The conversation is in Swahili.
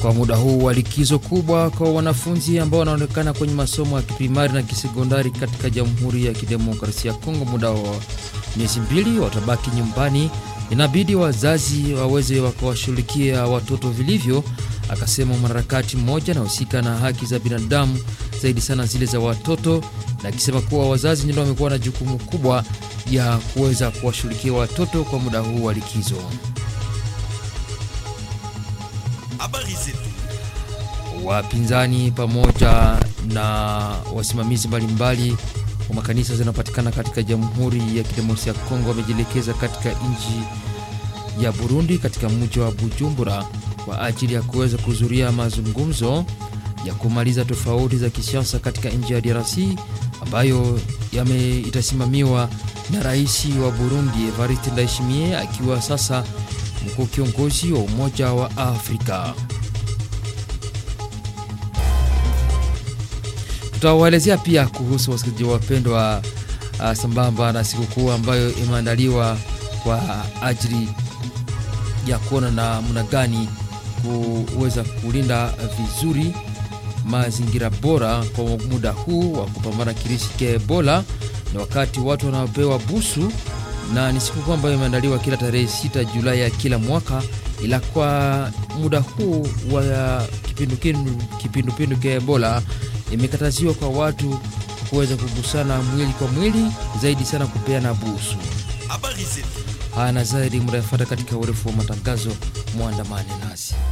kwa muda huu wa likizo kubwa kwa wanafunzi ambao wanaonekana kwenye masomo ya kiprimari na kisekondari katika Jamhuri ya Kidemokrasia ya Kongo, muda wa miezi mbili watabaki nyumbani. Inabidi wazazi waweze wakawashughulikia watoto vilivyo, akasema mwanaharakati mmoja anahusika na haki za binadamu zaidi sana zile za watoto, na akisema kuwa wazazi ndio wamekuwa na jukumu kubwa ya kuweza kuwashughulikia watoto kwa muda huu wa likizo. Habari zetu. Wapinzani pamoja na wasimamizi mbalimbali wa makanisa zinapatikana katika Jamhuri ya Kidemokrasia ya Kongo wamejielekeza katika nchi ya Burundi katika mji wa Bujumbura kwa ajili ya kuweza kuhudhuria mazungumzo ya kumaliza tofauti za kisiasa katika nchi ya DRC ambayo yame itasimamiwa na rais wa Burundi Evariste Ndayishimiye akiwa sasa mkuu kiongozi wa Umoja wa Afrika. Tutawaelezea pia kuhusu wasikilizaji wapendwa, uh, sambamba na sikukuu ambayo imeandaliwa kwa ajili ya kuona namna gani kuweza kulinda vizuri mazingira bora kwa muda huu wa kupambana kirisi cha Ebola. Ni wakati watu wanapewa busu, na ni sikukuu ambayo imeandaliwa kila tarehe 6 Julai ya kila mwaka, ila kwa muda huu wa kipindupindu cha Ebola imekataziwa kwa watu kuweza kugusana mwili kwa mwili, zaidi sana kupeana busu. Habari zetu. Haya na zaidi mnayafuata katika urefu wa matangazo, mwandamane nasi.